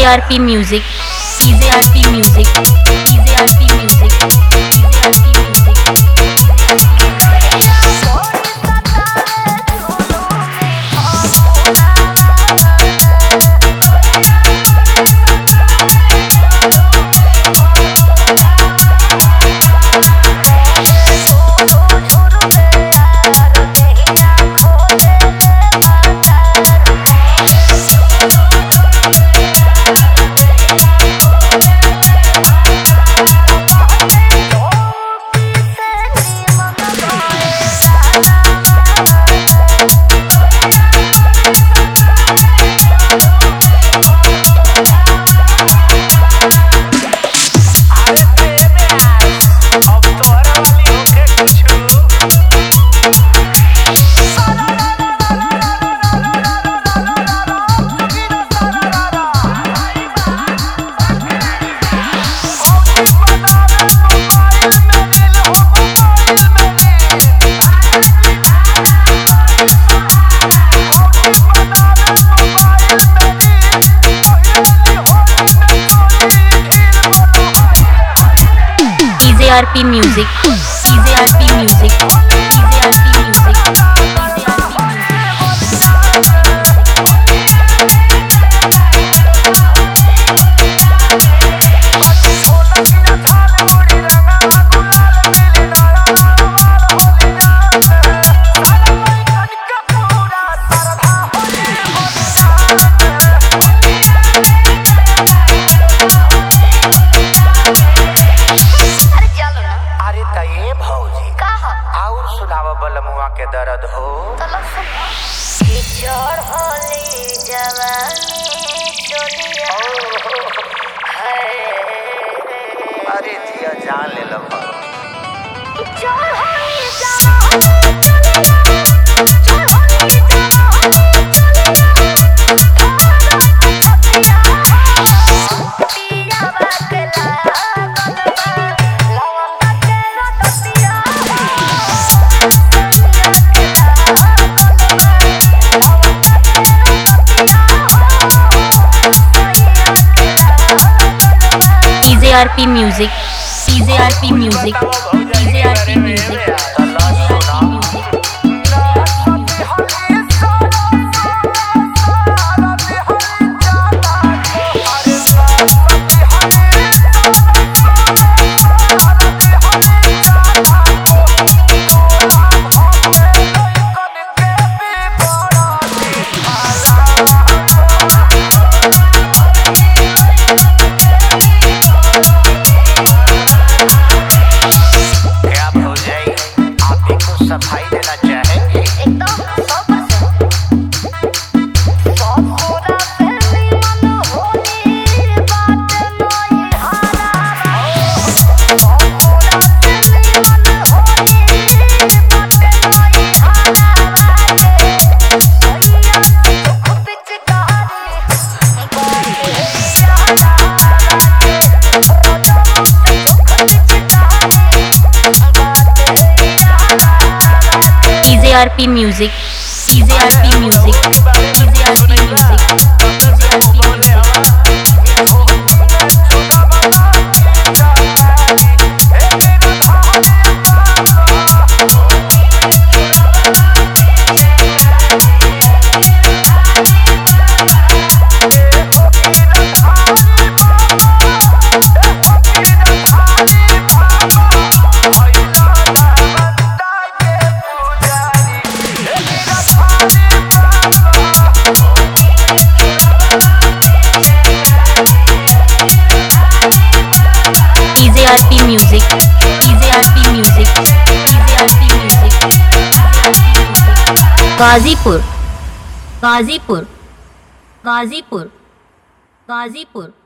EJRP Music, EJRP Music, EJRP Music, EJRP Music. अरे तेरे आज अब तोहरा वाली होके कुछ EJRP Music, EJRP Music, EJRP Music, EJRP Music. अरे त ये भौजी और सुनाव बलमुआ के दर्द हो अरे जिया जान ले लो EJRP Music, EJRP Music, EJRP Music, EJRP Music. क्या भौजाई आप भी कुछ सफाई देना चाहेंगे EJRP Music, EJRP Music, EJRP Music, EJRP Music. EJRP Music, EJRP Music, EJRP Music, EJRP Music. Ghazipur Ghazipur Ghazipur Ghazipur